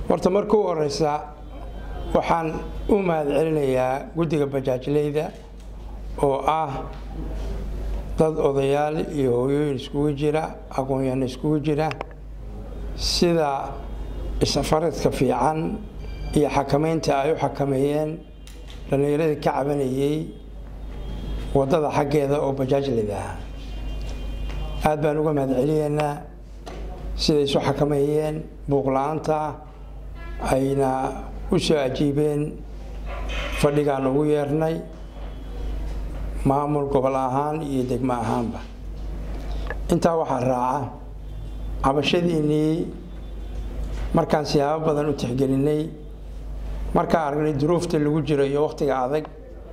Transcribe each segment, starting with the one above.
horta marka u horeysa waxaan u mahad celinayaa guddiga bajaajleyda oo ah dad odayaal iyo hooyooyin iskugu jira aqoon-yahano iskugu jira sida isafaradka fiican iyo xakameynta ay u xakameeyeen dhallinyaradii ka cabanayey waddada xaggeeda oo bajaajleyda ah aada baan uga mahad celiyeynaa siday isu xakameeyeen buuqla-aanta ayna u soo ajiibeen fadhigaan ugu yeernay maamul gobol ahaan iyo degmo ahaanba intaa waxaa raaca cabashadiinnii markaan siyaabo badan u tixgelinay markaan aragnay duruufta lagu jiro iyo wakhtiga adag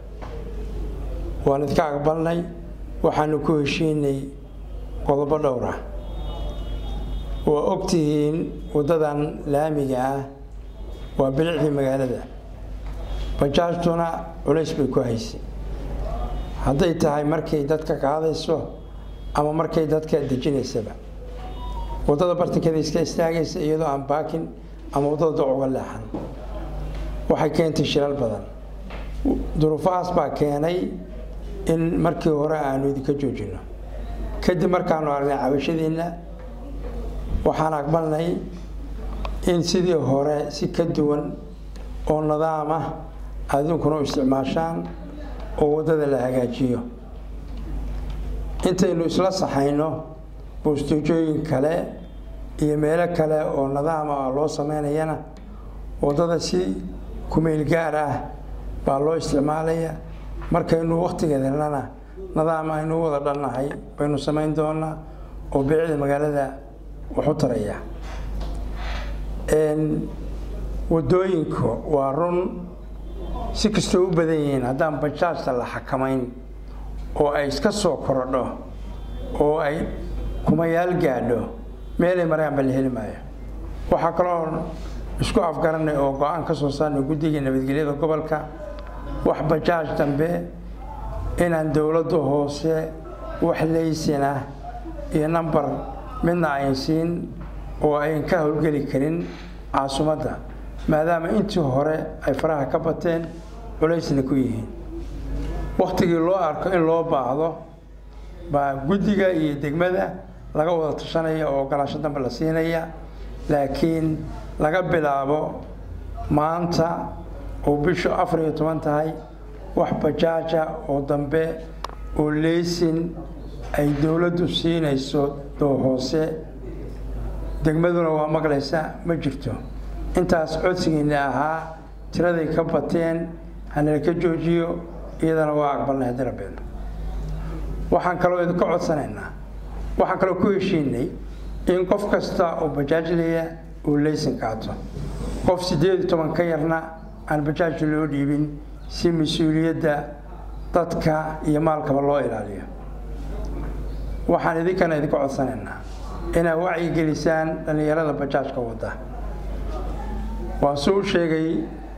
waan idka aqbalnay waxaanu ku heshiinay qodobo dhowra waa ogtihiin waddadan laamiga ah waa bilicdii magaalada bajaajtuna culays bay ku haysay hadday tahay markay dadka qaadayso ama markay dadka dejinaysaba waddada bartankeeda iska istaagaysa iyadoo aan baakin ama waddada doc uga leexan waxay keentay shilal badan duruufahaas baa keenay in markii hore aanu idinka joojino kadib markaanu aragnay cabashadiinna waxaan aqbalnay in sidii hore si ka duwan oo nidaam ah adinkuna u isticmaashaan oo waddada la hagaajiyo intaynu isla saxayno boostoojooyin kale iyo meelo kale oo nidaama ah loo sameynayana waddada si kumeyl gaar ah baa loo isticmaalaya markaynu wakhtigeed helnana nidaam aynu wada dhannahay baynu samayn doonaa oo bilicda magaalada waxu taraya waddooyinku waa run si kastoo u badan yihiin haddaan bajaajta la xakamayn oo ay iska soo korodho oo ay kumayaal gaadho meelay maraanba la heli maayo waxaa kaloo isku afgaranay oo go-aan ka soo saarnay guddiga nabadgelyada gobolka wax bajaaj dambe inaan dowladda hoose wax leysinah iyo nambar midna ayn siin oo ayn ka howlgeli karin caasimadda maadaama intii hore ay faraha ka bateen culaysna ku yihiin wakhtigii loo arko in loo baahdo baa guddiga iyo degmada laga wada tashanaya oo ogolaasho dambe la siinaya laakiin laga bilaabo maanta oo bishu afar iyo toban tahay wax bajaaja oo dambe oo leysin ay dowladdu siinayso doo hoose degmaduna waa maqlaysa ma jirto intaas codsigiina ahaa tiraday ka bateen hanala ka joojiyo iyadana waa aqbalnay haddii rabeen waxaan kaloo idinka codsanaynaa waxaan kaloo ku heshiinay in qof kasta oo bajaajlaya uu leysin qaato qof siddeed iyo toban ka yarna aan bajaaj loo dhiibin si mas-uuliyadda dadka iyo maalkaba loo ilaaliyo waxaan idinkana idinka codsanaynaa inaad wacyigelisaan dhallinyarada bajaajka wadda waa suu u sheegay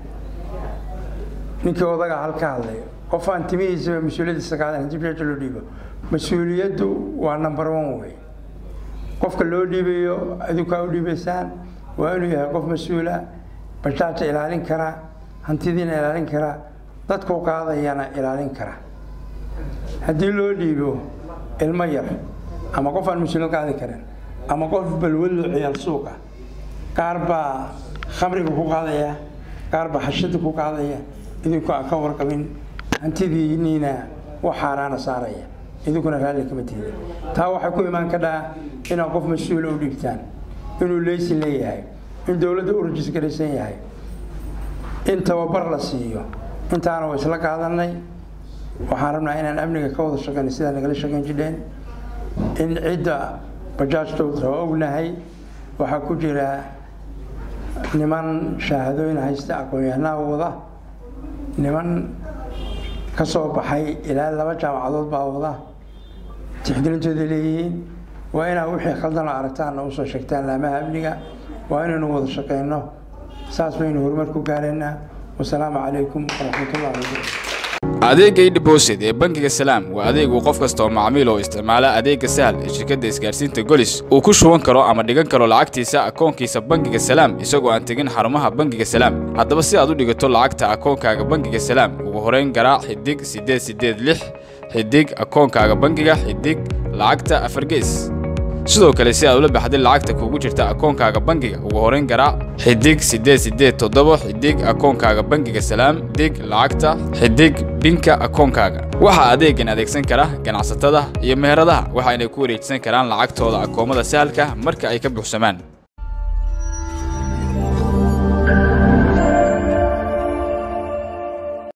ninkii odaga halka hadlay qof aan timihiisaba mas-uuliyaddiisa qaadan hadii bajaaj loo dhiibo mas-uuliyaddu waa number one wey qofka loo dhiibayo adinku aa u dhiibaysaan waa inuu yahay qof mas-uula bajaaja ilaalin kara hantidiina ilaalin kara dadkuu qaadayana ilaalin kara haddii loo dhiibo ilmo yar ama qof aan mas-uuliyad qaadi karin ama qof balwadlo ciyaal suuqa qaar baa khamriga ku qaadaya qaar baa xashada ku qaadaya idinku aan ka warqabin hantidiiniina wax xaaraana saaraya idinkuna raalli kama tihdin taa waxay ku imaan kadhaa inaad qof mas-uula u dhiibtaan inuu leysin leeyahay in dowladda u rajisgaraysan yahay in tababar la siiyo intaana waa isla qaadanay waxaan rabnaa inaan amniga ka wada shaqeyna sidaa nagala shaqeyn jidheen in cidda bajaajtooda waa ognahay waxaa ku jira niman shahaadooyin haysta aqoon-yahanaha wada niman ka soo baxay ilaa laba jaamacadood baa wada tixgelintooda leeyihiin waa inaa wixii khaldan oo aragtaana usoo sheegtaan laamaha amniga waa inaynu wada shaqeyno saas baynu horumar ku gaaraynaa wasalaamu calaykum waraxmatullahi wabarakatu adeegga idhibosid ee bangiga salaam waa adeeg uu qof kasta oo macmiil oo isticmaala adeegga sahal ee shirkadda isgaarsiinta golis uu ku shuban karo ama dhigan karo lacagtiisa akoonkiisa bangiga salaam isagoo aan tegin xarumaha bangiga salaam haddaba si aad u dhigato lacagta akoonkaaga bangiga salaam ugu horeyn garaac xidig siddeed siddeed lix xidig akoonkaaga bangiga xidig lacagta afargees sidoo kale si aad ula baxday lacagta kuugu jirta akoonkaaga bangiga ugu horeyn garaac xidig siddeed siddeed toddoba xidig akoonkaaga bangiga salaam xidig lacagta xidig binka akoonkaaga waxaa adeegan adeegsan kara ganacsatada iyo meheradaha waxayna ku wareejisan karaan lacagtooda akoomada sahalka marka ay ka buuxsamaan